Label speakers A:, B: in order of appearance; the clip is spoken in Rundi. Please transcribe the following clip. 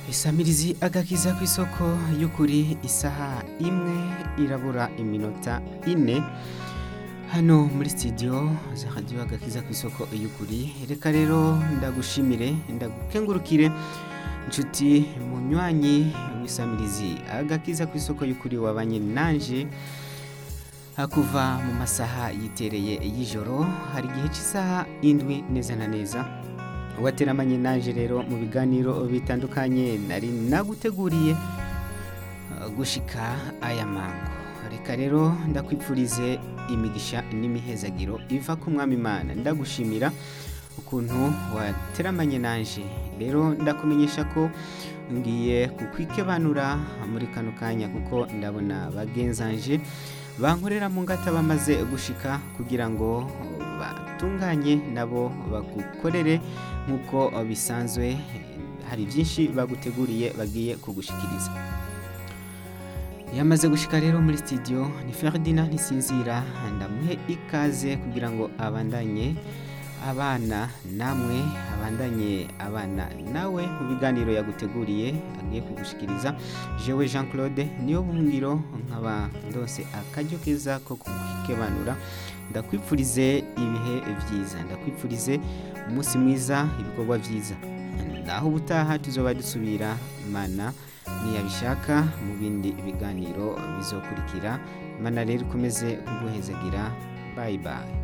A: isamirizi agakiza ku isoko y'ukuri isaha imwe irabura iminota ine hano muri studio za radiyo agakiza ku isoko y'ukuri reka rero ndagushimire ndagukengurukire inshuti munywanyi w'isamirizi agakiza ku isoko y'ukuri wabanye nanje kuva mu masaha yitereye y'ijoro hari igihe cy'isaha indwi neza na neza wateramanye naje rero mu biganiro bitandukanye nari naguteguriye uh, gushika aya mango reka rero ndakwipfurize imigisha n'imihezagiro iva ku mwami imana ndagushimira ukuntu wateramanye naje rero ndakumenyesha ko ngiye kukwikebanura muri kano kanya kuko ndabona bagenzanje bankorera mu ngata bamaze gushika kugira ngo batunganye nabo bagukorere nk'uko bisanzwe hari byinshi baguteguriye bagiye kugushikiriza yamaze gushika rero muri studio ni Ferdinand ntisinzira ndamuhe ikaze kugira ngo abandanye abana namwe abandanye abana nawe mu biganiro yaguteguriye agiye kugushikiriza jewe Jean Claude niyo buhungiro nkaba ndose akaryo keza ko kukebanura ndakwipfurize ibihe byiza ndakwipfurize umunsi mwiza ibikorwa byiza naho ubutaha tuzoba dusubira imana niyabishaka mu bindi biganiro bizokurikira imana rero ikomeze kuguhezagira bayi bayi